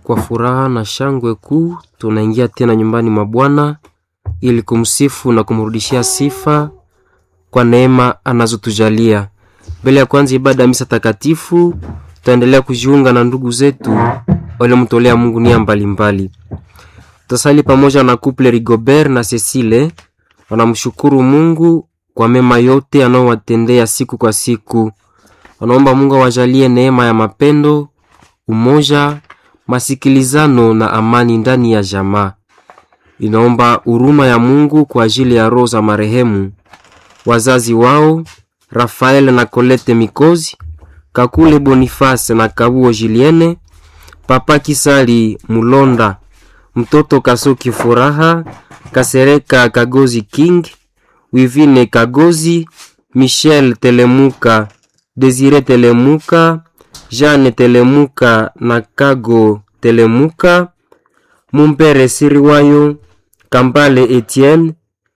Kwa furaha na shangwe kuu tunaingia tena nyumbani mwa Bwana ili kumsifu na kumrudishia sifa kwa neema anazotujalia. Mbele ya kwanza ibada ya misa takatifu, tutaendelea kujiunga na ndugu zetu waliomtolea Mungu nia mbalimbali. Tutasali pamoja na kuple Rigobert na Cecile, wanamshukuru Mungu kwa mema yote anaowatendea siku kwa siku. Wanaomba Mungu awajalie neema ya mapendo, umoja, masikilizano na amani ndani ya jamaa. Inaomba huruma ya Mungu kwa ajili ya roho za marehemu wazazi wao Rafael na Colette Mikozi, Kakule Boniface na Kabuo Julienne, Papa Kisali Mulonda, mtoto Kasoki Furaha, Kasereka Kagozi King, Wivine Kagozi, Michel Telemuka, Desire Telemuka, Jeanne Telemuka na Kago Telemuka, Mumpere Siriwayo, Kambale Etienne,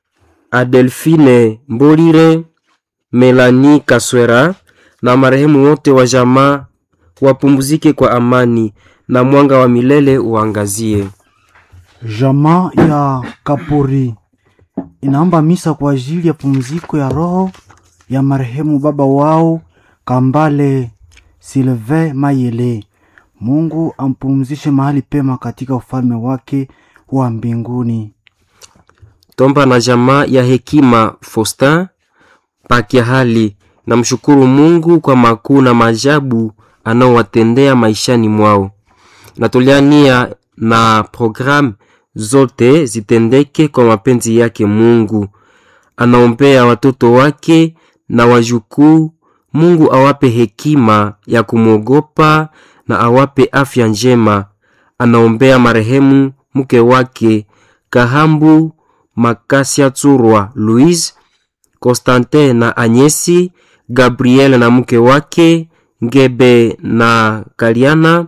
Adelphine Mbolire, Melanie Kaswera na marehemu wote wa jamaa wapumzike kwa amani na mwanga wa milele uangazie. Jamaa ya Kapuri inaomba misa kwa ajili ya pumziko ya roho ya marehemu baba wao Kambale Silve Mayele. Mungu ampumzishe mahali pema katika ufalme wake wa mbinguni. Tomba na jamaa ya hekima Faustin pakia hali na mshukuru Mungu kwa makuu na maajabu anaowatendea maishani mwao. Natolea nia na programu zote zitendeke kwa mapenzi yake Mungu. Anaombea watoto wake na wajukuu, Mungu awape hekima ya kumwogopa na awape afya njema. Anaombea marehemu mke wake Kahambu Makasia Tsurwa Louise, Constantin na Anyesi, Gabriel na mke wake Ngebe na Kaliana,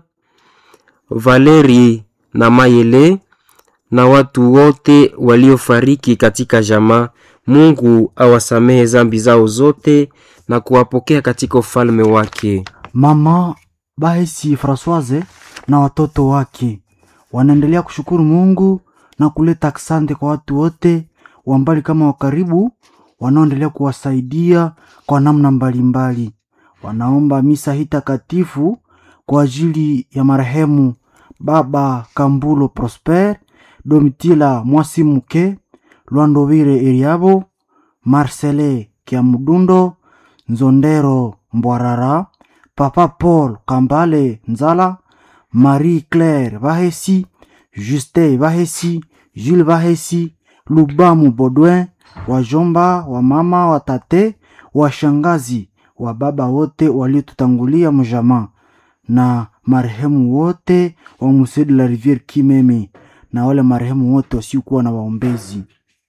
Valeri na Mayele na watu wote waliofariki katika jamaa. Mungu awasamehe zambi zao zote na kuwapokea katika ufalme wake. Mama Bahisi Francoise na watoto wake wanaendelea kushukuru Mungu na kuleta asante kwa watu wote wa mbali kama wa karibu wanaoendelea kuwasaidia kwa namna mbalimbali. Wanaomba misa hii takatifu kwa ajili ya marehemu Baba Kambulo Prosper, Domitila Mwasimuke, Lwandovire Eriabo, Marcele Kiamudundo, Nzondero Mbwarara, Papa Paul Kambale Nzala, Marie Claire Bahesi, Juste Bahesi, Jules Bahesi, Lubamu Bodwin, wajomba wa mama wa tate washangazi wa baba wote waliotutangulia mjamaa na marehemu wote wa Musée de la Rivière Kimeme na wale marehemu wote wasiokuwa na waombezi.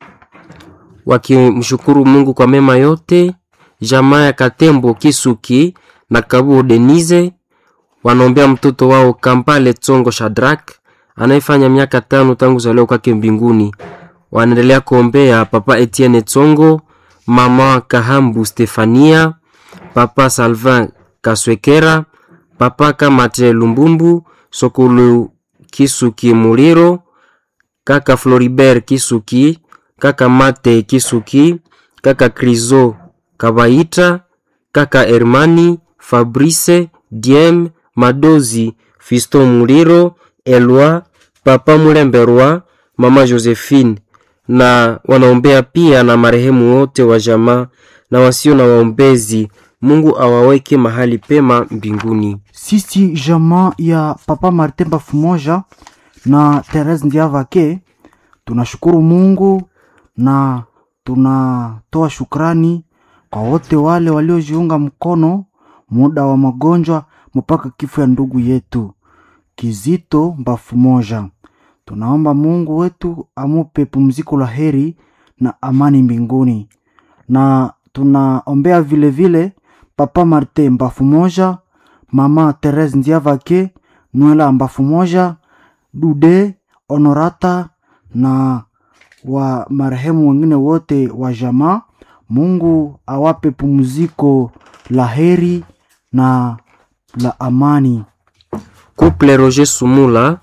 Wakimshukuru Mungu kwa mema yote, jamaa ya Katembo Kisuki na Kabuo Denise wanaombea mtoto wao Kampale Tsongo Shadrak anayefanya miaka tano tangu zaliwa kwake mbinguni. Wanaendelea kuombea Papa Etienne Tsongo, Mama Kahambu Stefania, Papa Salvin Kaswekera, Papa Kamate Lumbumbu, Sokulu Kisuki Muliro, Kaka Floribert Kisuki, Kaka Mate Kisuki, Kaka Krizo Kabaita, Kaka Hermani, Fabrice, Diem, Madozi, Fisto Muliro, Elwa, Papa Mulemberwa, Mama Josephine na wanaombea pia na marehemu wote wa jamaa na wasio na waombezi. Mungu awaweke mahali pema mbinguni. Sisi jamaa ya Papa Martin Bafumoja na Therese Ndiavake tunashukuru Mungu na tunatoa shukrani kwa wote wale waliojiunga mkono muda wa magonjwa mpaka kifo ya ndugu yetu Kizito Bafumoja. Tunaomba Mungu wetu amupe pumziko la heri na amani mbinguni, na tunaombea vile vile Papa Martin Mbafu moja, Mama Therese Ndiavake, Nwela Mbafu moja, Dude Honorata na wa marehemu wengine wote wa jamaa. Mungu awape pumziko la heri na la amani. Couple Roger Sumula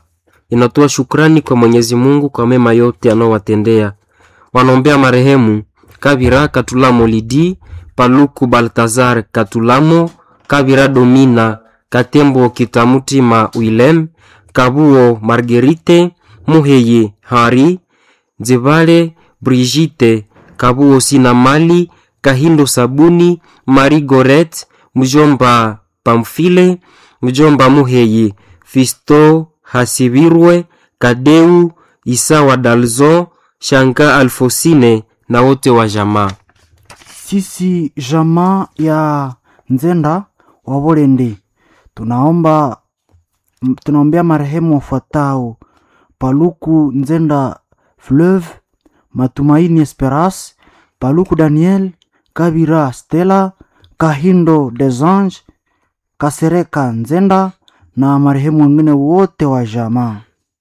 inatoa shukrani kwa Mwenyezi Mungu kwa mema yote anaowatendea. Wanaombea marehemu Kabira Katulamo Lidi, Paluku Baltazar Katulamo, Kabira Domina, Katembo Kitamutima Willem, Kabuo Marguerite, Muheye Hari, Nzebale Brigitte, Kabuo Sinamali, Kahindo Sabuni, Marie Goret, Mjomba Pamfile, Mjomba Muheye, Fisto Hasibirwe, Kadeu Isawa Dalzon, Shanga Alfosine na wote wa jamaa. Sisi jamaa ya Nzenda wa Bolende tunaomba m- tunaombea marehemu wafuatao: Paluku Nzenda Fleuve, Matumaini Esperance, Paluku Daniel, Kabira Stella, Kahindo Desange, Kasereka Nzenda na marehemu wengine wote wa jamaa.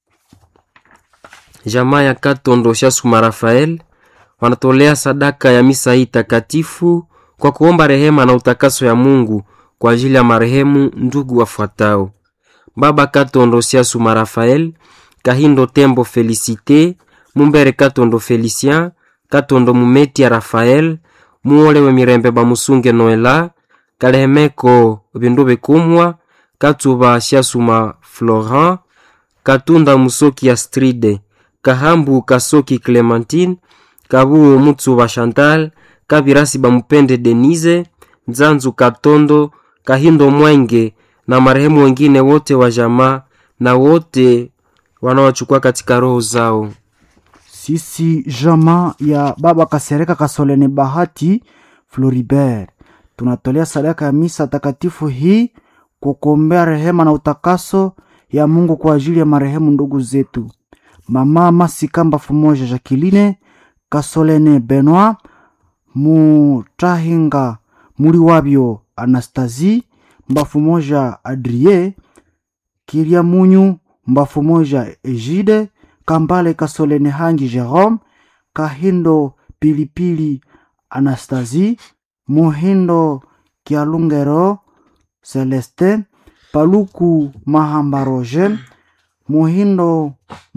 Jamaa ya Katondo Shasuma Rafael wanatolea sadaka ya misa hii takatifu kwa kuomba rehema na utakaso ya Mungu kwa ajili ya marehemu ndugu wafuatao: Baba Katondo Shasuma Rafael, Kahindo Tembo Felicite, Mumbere Katondo Felicien, Katondo Mumeti ya Rafael, Muolewe Mirembe Bamusunge Noela, Kalehemeko Bindu Bekumwa, Katuba Shasuma Florent, Katunda Musoki Astride, Kahambu Kasoki Clementine, Kabuo Mutsuba Chantal, Kabirasi Bamupende Denise, Nzanzu Katondo, Kahindo Mwenge na marehemu wengine wote wa jamaa na wote wanaochukua katika roho zao. Sisi jamaa ya baba Kasereka Kasolene Bahati Floribert tunatolea sadaka ya misa takatifu hii kwa kuombea rehema na utakaso ya Mungu kwa ajili ya marehemu ndugu zetu mama Masikamba Fumoja Jacqueline Kasolene Benoit Mutahinga Muri wabyo Anastasie Mbafu moja Adrie Kiria Munyu Mbafu moja Egide Kambale Kasolene Hangi Jerome Kahindo Pilipili Anastasie Muhindo Kialungero Celestin Paluku Mahamba Roger Muhindo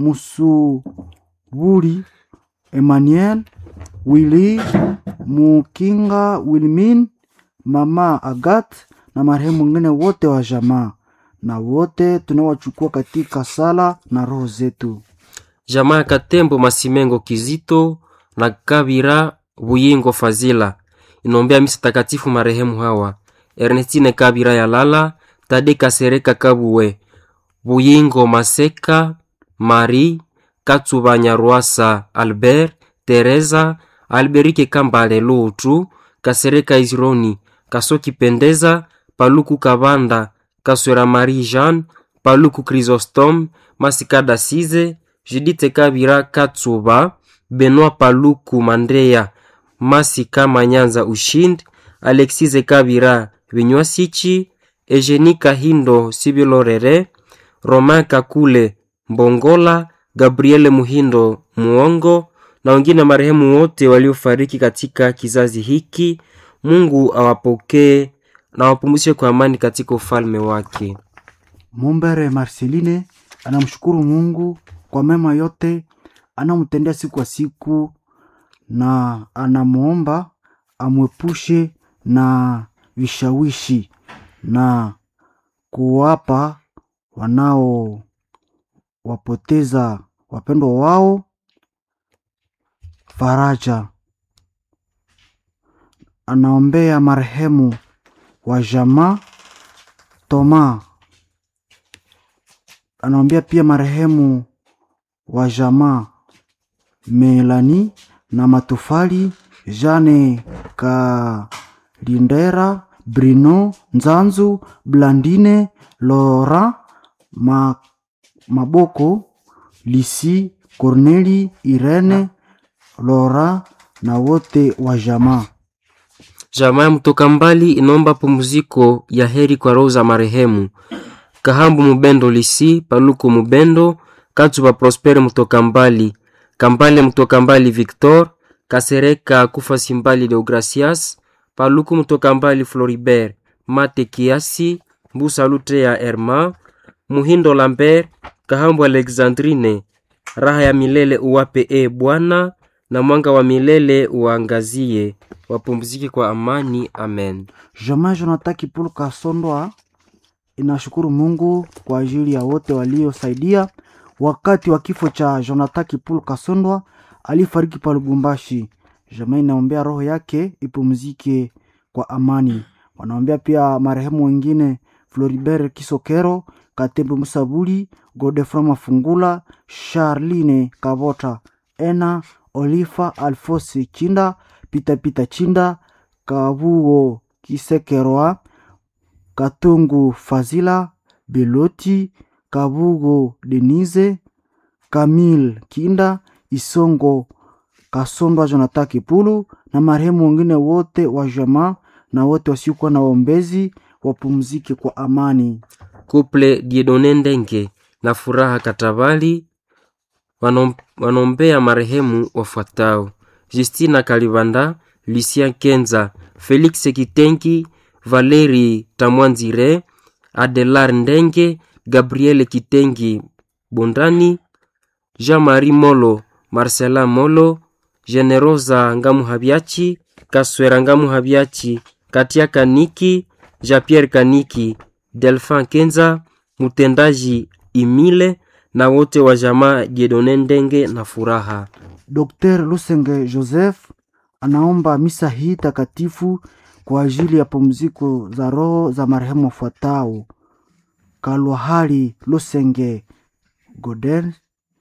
Musubuli Emmanuel Willy Mukinga Wilmin Mama Agat na marehemu wengine wote wa jamaa na wote tunawachukua katika sala na roho zetu. Jamaa ya Katembo Masimengo Kizito na Kabira Buyingo Fazila inaombea misa takatifu marehemu hawa: Ernestine Kabira ya Lala, Tade Kasereka Kabuwe, Buyingo Maseka, Marie Katsuba Nyarwasa, Albert Teresa, Alberike Kambale Lutu, Kasereka Izironi, Kasoki Pendeza, Paluku Kabanda, Kaswera Marie Jeanne, Paluku Chrysostome, Masikada Size, Judite Kabira Katsuba, Benoit Paluku Mandrea, Masika Manyanza Ushindi, Alexise Kabira Vinywasichi, Eugenie Kahindo Sibilorere, Romain Kakule Mbongola, Gabriele Muhindo Muongo na wengine marehemu wote waliofariki katika kizazi hiki. Mungu awapokee na awapumzishe kwa amani katika ufalme wake. Mumbere Marceline anamshukuru Mungu kwa mema yote anamtendea siku kwa siku, na anamwomba amwepushe na vishawishi na kuwapa wanaowapoteza wapendwa wao faraja. Anaombea marehemu wa jamaa Toma anaombea pia marehemu wa jamaa Melani na Matofali, Jane Kalindera, Brino Nzanzu, Blandine Lora Ma, Maboko Lisi, Corneli Irene Lora na wote wa jamaa. Jamaa ya mtoka mbali inaomba pumziko ya heri kwa roho za marehemu Kahambu Mubendo Lisi, Paluku Mubendo, Katsuba Prospere mtoka mbali, Kambale mtoka mbali Victor, Kasereka Kufa Simbali Deogracias, Paluku mtoka mbali Floribert, Mate Kiasi, Mbusa Lute ya Herma, Muhindo Lambert, Kahambu Alexandrine, raha ya milele uwape e Bwana, na mwanga wa milele uangazie, wapumzike kwa amani. Amen. Jamaa Jonathan Kipulu Kasondwa inashukuru Mungu kwa ajili ya wote waliosaidia wakati wa kifo cha Jonathan Kipulu Kasondwa alifariki pa Lubumbashi. Jamaa inaombea roho yake ipumzike kwa amani. Wanaombea pia marehemu wengine Floribert Kisokero, Katembe Musabuli, Godefroid Mafungula, Charline Kavota, Ena Olifa, Alfosi Chinda, Pita Pita Chinda, Kabuo Kisekeroa, Katungu Fazila, Beloti, Kabugo Denise, Kamil Kinda, Isongo Kasondwa, Jonathan Kipulu na marehemu wengine wote wa jamaa na wote wasiokuwa na waombezi wapumzike kwa amani. Kuple Diedone Ndenge na Furaha Katabali wanom- wanombea marehemu wafuatao: Justina Kalibanda, Lucien Kenza, Felix Kitengi, Valeri Tamwanzire, Adelar Ndenge, Gabriel Kitengi Bondani, Jean-Marie Molo, Marcelin Molo, Generosa Ngamuhabiachi, Kaswera Ngamuhabiachi, Katia Kaniki, Jean-Pierre Kaniki, Delphin Kenza, mtendaji Imile na wote wa jamaa Jedone Ndenge na Furaha. Dr. Lusenge Joseph anaomba misa hii takatifu kwa ajili ya pumziko za roho za marehemu wafuatao: Kalwahali Lusenge Goden,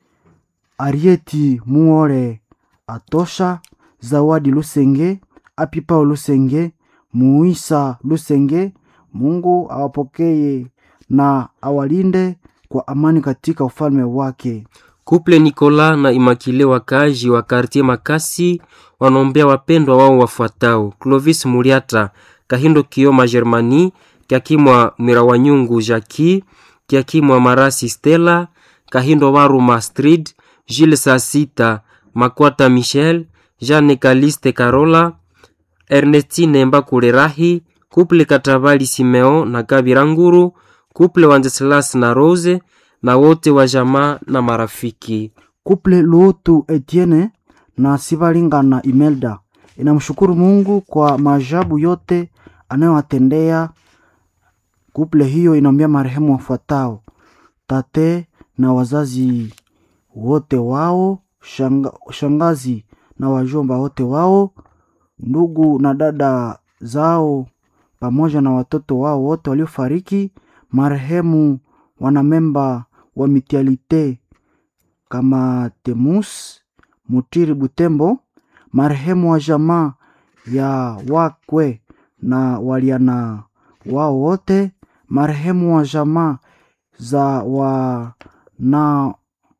Arieti Muore Atosha, Zawadi Lusenge, Apipao Lusenge, Muisa Lusenge. Mungu awapokee na awalinde kwa amani katika ufalme wake. Kuple Nikola na Imakile wakaaji wa kartie Makasi wanaombea wapendwa wao wafuatao: Clovis Muriata, Kahindo Kioma Germani, Kiakimwa Mirawanyungu Jaki, Kiakimwa Marasi Stella, Kahindo Waru Astrid, Jules Sasita, Makwata Michel, Jeanne Kaliste Carola, Ernestine Mbakule Rahi, Kuple Katabali Simeo na Kabiranguru, Kuple Wenceslas na Rose na wote wa jamaa na marafiki. Kuple Luotu Etienne na Sivalingana Imelda inamshukuru Mungu kwa maajabu yote anayowatendea. Kuple hiyo inaombea marehemu wafuatao: tate na wazazi wote wao, shanga, shangazi na wajomba wote wao, ndugu na dada zao, pamoja na watoto wao wote waliofariki, marehemu wanamemba wa mitialite kama Temus Mutiri Butembo, marehemu wa jamaa ya wakwe na waliana wao wote, marehemu wa jamaa za wa na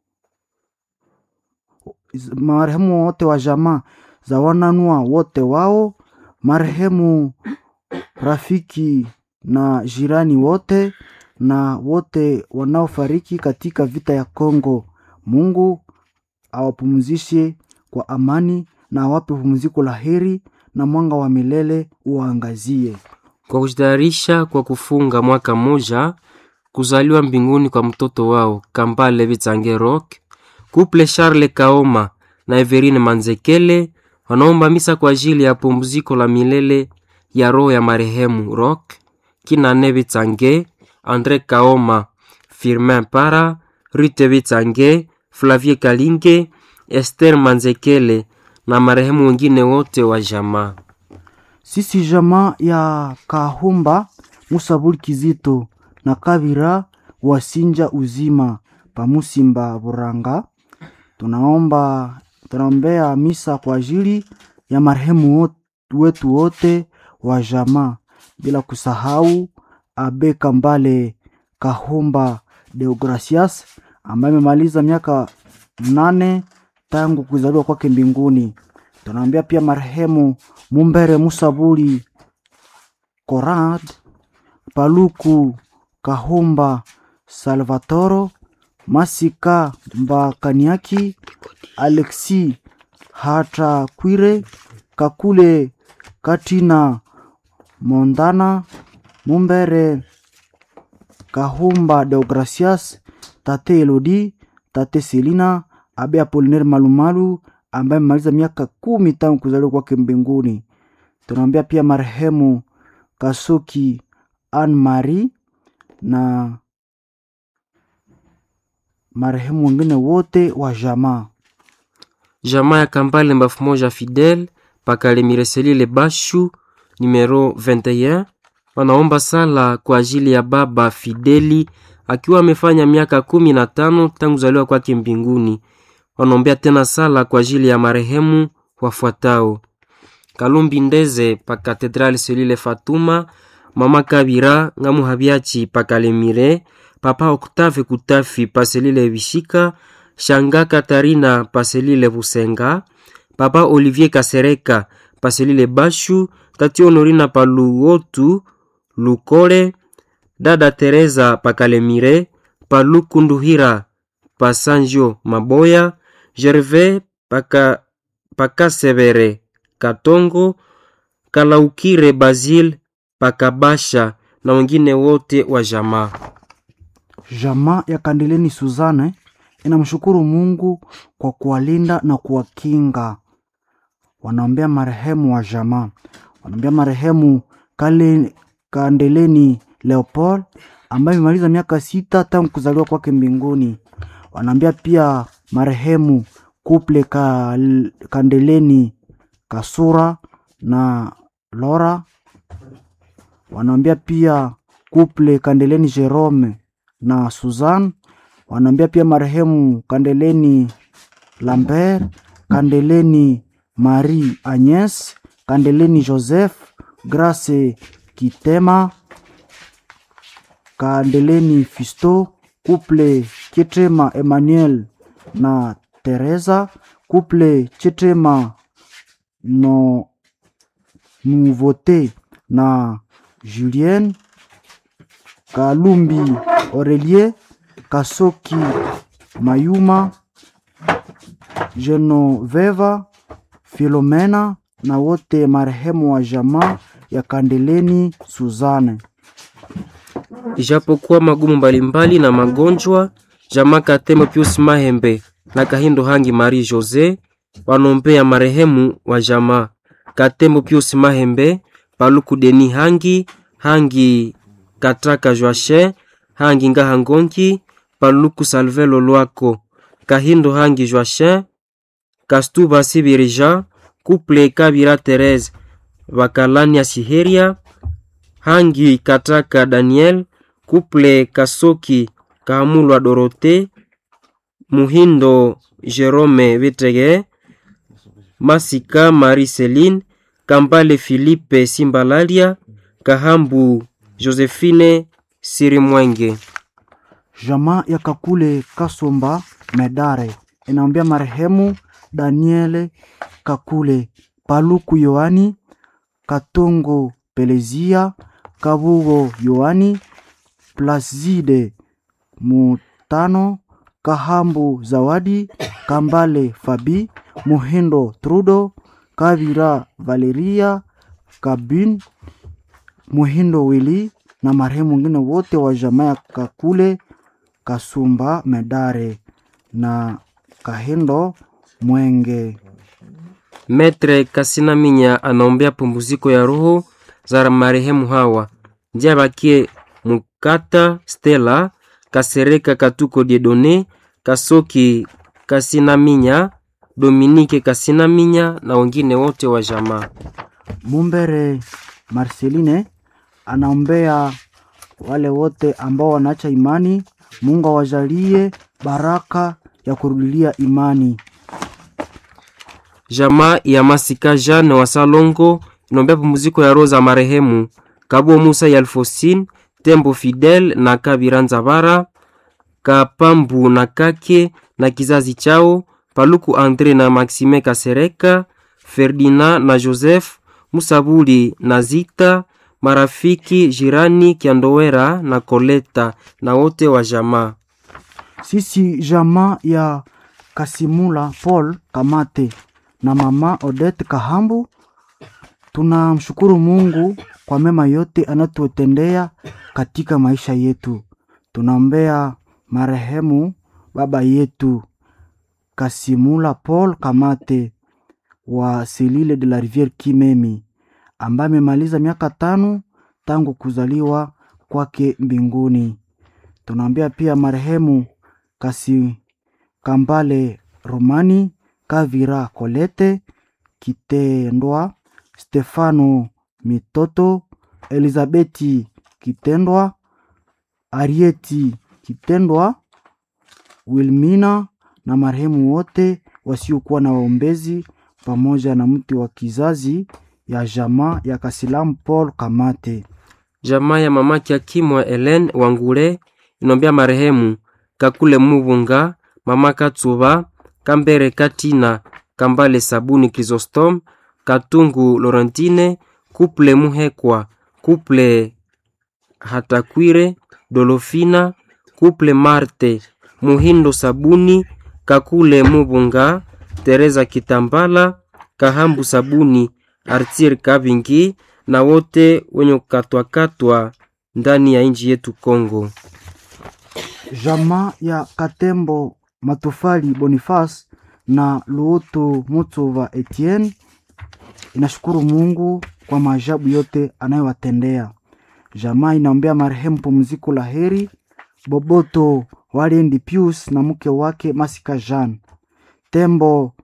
marehemu wote wa jamaa za wananua wote wao, marehemu rafiki na jirani wote na wote wanaofariki katika vita ya Kongo. Mungu awapumzishe kwa amani na awape pumziko la heri na mwanga wa milele uwaangazie. Kwa kujitayarisha kwa kufunga mwaka mmoja kuzaliwa mbinguni kwa mtoto wao Kambale Vitsange Rock, Kuple Charles Kaoma na Everine Manzekele wanaomba misa kwa ajili ya pumziko la milele ya roho ya marehemu Rock Kinane Vitsange, Andre Kaoma, Firmin Para, Rute Vitsange, Flavie Kalinge, Esther Manzekele na marehemu wengine wote wa jamaa. Sisi jamaa ya Kahumba Musabuli Kizito na Kavira Wasinja Uzima Pamusimba Buranga tunaomba tunaombea misa kwa ajili ya marehemu wot- wetu wote wa jamaa, bila kusahau Abe Kambale Kahumba Deogracias ambaye amemaliza miaka nane tangu kuzaliwa kwake mbinguni. Tunaombea pia marehemu Mumbere Musabuli Korad Paluku Kahumba Salvatoro Masika Mbakaniaki Alexi Hatakwire Kakule Katina Mondana Mumbere Kahumba Deogracias tate Elodi, tate Selina, abe Apolinaire Malumalu ambaye amemaliza miaka kumi tangu kuzaliwa kwake mbinguni. Tunaombea pia marehemu Kasuki Anne Marie na marehemu wengine wote wa jamaa. jamaa ya Kambale mbafu moja Fidel Pakalemireselile Bashu numero 21 wanaomba sala kwa ajili ya baba Fideli akiwa amefanya miaka kumi na tano tangu zaliwa kwake mbinguni. Wanaombea tena sala kwa ajili ya marehemu wafuatao: Kalumbi Ndeze pa Katedrali Selile Fatuma, mama Kabira Ngamu Habiachi pa Kalemire, papa Octave Kutafi pa Selile Bishika, shanga Katarina pa Selile Busenga, papa Olivier Kasereka pa Selile Bashu, tati Honorina pa Luotu Lukole, dada Teresa pa Kalemire, pa Lukunduhira pa Sanjo Maboya, Gervais paka pakasevere Katongo, Kalaukire Basil Pakabasha na wengine wote wa jamaa. Jamaa ya Kandeleni Suzane inamshukuru Mungu kwa kuwalinda na kuwakinga. Wanaombea marehemu wa jamaa, wanaombea marehemu Kale, Kandeleni Leopold ambaye amemaliza miaka sita tangu kuzaliwa kwake mbinguni. Wanaombea pia marehemu Kuple Kal, Kandeleni Kasura na Lora. Wanaombea pia Kuple Kandeleni Jerome na Suzanne. Wanaombea pia marehemu Kandeleni Lambert, Kandeleni Marie Agnes, Kandeleni Joseph, Grace Kitema, Kandeleni Fisto, Kuple Chitema Emmanuel na Teresa, Kuple Chitema no Nouveauté na Julien Kalumbi Aurelie Kasoki Mayuma Genoveva Filomena na wote marehemu wa jamaa ya Kandeleni Suzane. Ijapokuwa magumu mbalimbali na magonjwa, jamaa Katemo Pius Mahembe na Kahindo Hangi Marie Jose wanombea marehemu wa jamaa Katembo Pius Mahembe, Paluku Deni Hangi, Hangi Katraka Joache, Hangi Ngaha Ngongi, Paluku Salvelo Lwako, Kahindo Hangi Joache, Kastuba Sibirija, Kuple Kabira Therese, Bakalania Siheria, Hangi Kataka Daniel, Kuple Kasoki Kahamulwa Dorote, Muhindo Jerome Betege, Masika Marie Celine, Kambale Philippe Simbalalia, Kahambu Josephine Sirimwenge. Jamaa ya Kakule Kasomba Medare inaombea marehemu Daniele Kakule, Paluku Yohani, Katongo Pelezia, Kabugo Yohani, Plaside Mutano, Kahambu Zawadi, Kambale Fabi, Muhindo Trudo, Kavira Valeria, Kabin, Muhindo Wili na marehemu wengine wote wa jamaa ya Kakule Kasumba Medare na Kahindo Mwenge. Metre Kasinaminya anaombea pumziko ya roho za marehemu hawa njia bakie Mukata Stella Kasereka Katuko Diedone Kasoki Kasinaminya Dominike Kasinaminya na wengine wote wa jamaa. Mumbere Marceline anaombea wale wote ambao wanaacha imani, Mungu awajalie baraka ya kurudilia imani. Jamaa ya Masika Jeanne wa Salongo inaombea pumziko ya roho za marehemu Kabo Musa ya Alfosin, Tembo Fidel na Kabira Nzabara, Kapambu na Kake na kizazi chao, Paluku Andre na Maxime Kasereka, Ferdinand na Joseph, Musabuli na Zita, marafiki jirani Kiandowera na Koleta na wote wa jamaa. Sisi jamaa ya Kasimula Paul Kamate na mama Odette Kahambu tunamshukuru Mungu kwa mema yote anatutendea katika maisha yetu. Tunaombea marehemu baba yetu Kasimula Paul Kamate wa Selile de la Riviere Kimemi ambaye amemaliza miaka tano tangu kuzaliwa kwake mbinguni. Tunaambia pia marehemu Kasi Kambale Romani Kavira Kolete Kitendwa Stefano Mitoto Elizabeti Kitendwa Arieti Kitendwa Wilmina na marehemu wote wasiokuwa na waombezi pamoja na mti wa kizazi ya jamaa ya Kasilamu Paul Kamate. Jamaa ya mamake Akimwa Helen Wangule inombea marehemu Kakule Mubunga, mama Katsuba, Kambere Katina, Kambale Sabuni Chrysostom, Katungu Laurentine, Kuple Muhekwa, Kuple Hatakwire, Dolofina, Kuple Marte, Muhindo Sabuni, Kakule Mubunga, Teresa Kitambala, Kahambu Sabuni, Artir Kavingi na wote wenye kukatwakatwa ndani ya nchi yetu Kongo. Jamaa ya Katembo Matofali Boniface na Luoto Mutsova Etienne inashukuru Mungu kwa maajabu yote anayowatendea. Jamaa inaombea marehemu pumziko la heri Boboto Waliendi Pius na mke wake Masika Jean Tembo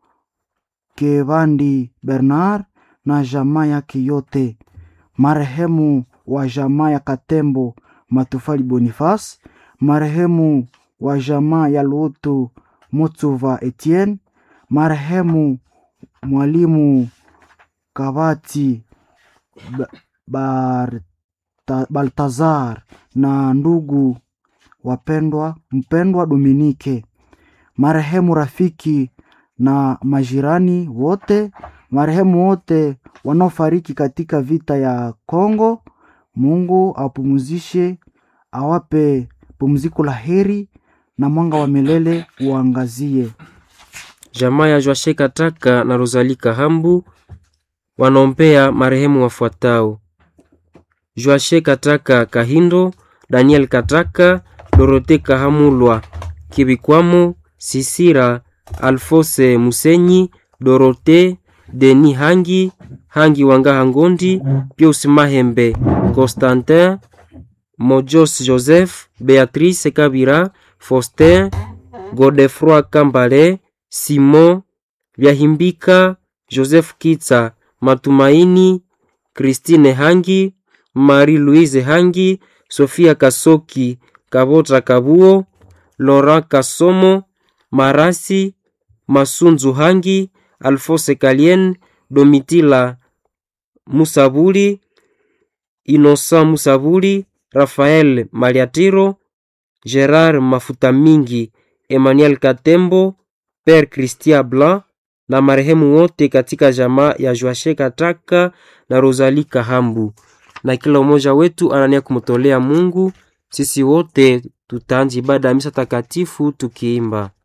Kevandi Bernard na jamaa yake yote, marehemu wa jamaa ya Katembo Matofali Boniface, marehemu wa jamaa ya Luoto Mutsuva Etienne, marehemu mwalimu Kavati Ba- Barta- Baltazar na ndugu wapendwa mpendwa Dominike, marehemu rafiki na majirani wote, marehemu wote wanaofariki katika vita ya Kongo. Mungu awapumzishe, awape pumziko la heri na mwanga wa milele uangazie. Jamaa ya Joashe Kataka na Rosali Kahambu wanaombea marehemu wafuatao: Joashe Kataka Kahindo, Daniel Kataka, Dorote Kahamulwa Kibikwamo, Sisira Alfose Musenyi, Dorote Deni Hangi Hangi Wangaha Ngondi, Pius Mahembe, Constantin Mojos Joseph, Beatrice Kabira, Faustin Godefroy Kambale, Simon Vyahimbika, Joseph Kitsa, Matumaini, Christine Hangi, Marie-Louise Hangi, Sofia Kasoki, Kabota Kabuo, Laurent Kasomo, Marasi, Masunzu Hangi, Alphonse Kalien, Domitila Musabuli, Innocent Musabuli, Rafael Maliatiro, Gerard Mafuta Mingi, Emmanuel Katembo, Père Christian Blanc na marehemu wote katika jamaa ya Joashe Kataka na Rosalie Kahambu. Na kila mmoja wetu anania kumtolea Mungu. Sisi wote tutaanza ibada ya misa takatifu tukiimba